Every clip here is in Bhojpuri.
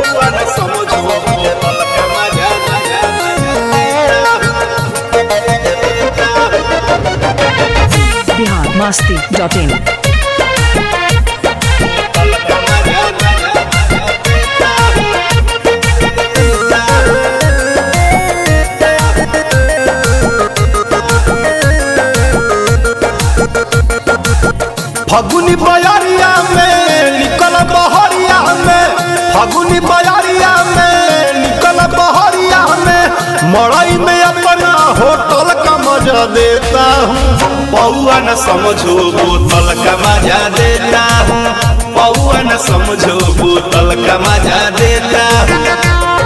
पौआ न समझो बोतल का मजा मजा बिहार मस्ती डॉट इन बोतल का मजा मजा फगुनी बयारिया में निकल बहरिया में फगुनी बयारिया में निकल बहरिया में मड़ई में अपना होटल का मजा देता हूँ पौआ न समझो बोतल का मजा देता हूँ पौआ न समझो बोतल का मजा देता हूँ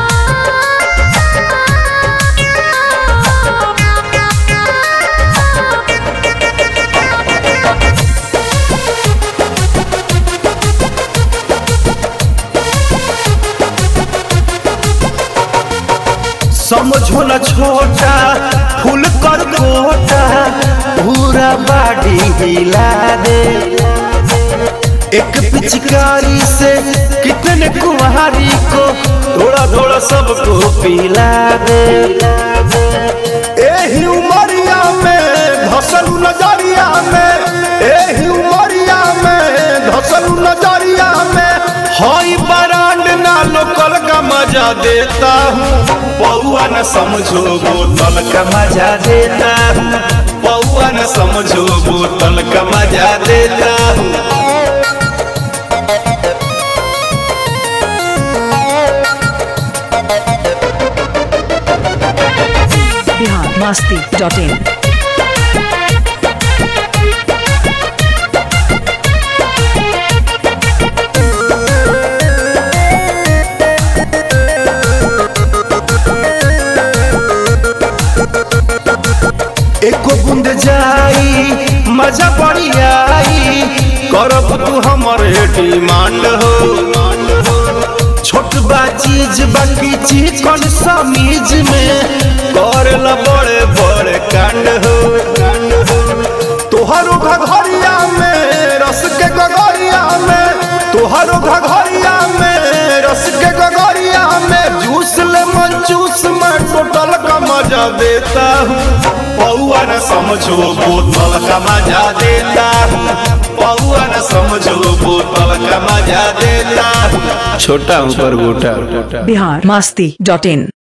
समझो न छोटा फूल कर कोटा पूरा बाडी हिला दे एक पिचकारी से कितने कुम्हारी को थोड़ा थोड़ा सबको पिला दे एही उमरिया में धसलू नजरिया में एही उमरिया में धसलू नजरिया में हई बरांड ना लोकल का मजा देता हूँ पौआ न समझो बोतल का मजा देता हूँ पौआ न समझो बोतल का मजा देता हूँ बिहार मस्ती डॉट इन एको बूंद जाई मजा पड़ी आई करब तू हमरे डिमांड हो छोट बा चीज बाकी चीज कौन समीज में करेला बड़े बड़े कांड हो तोहरो घघरिया में रस के गगरिया में तोहरो घघरिया में रस के गगरिया में जूस ले मन जूस में टोटल का मजा देता हूँ पौआ न समझो बोतल का मजा देता हूँ पौआ न समझो बोतल का मजा देता हूँ छोटा ऊपर गोटा बिहार मस्ती डॉट इन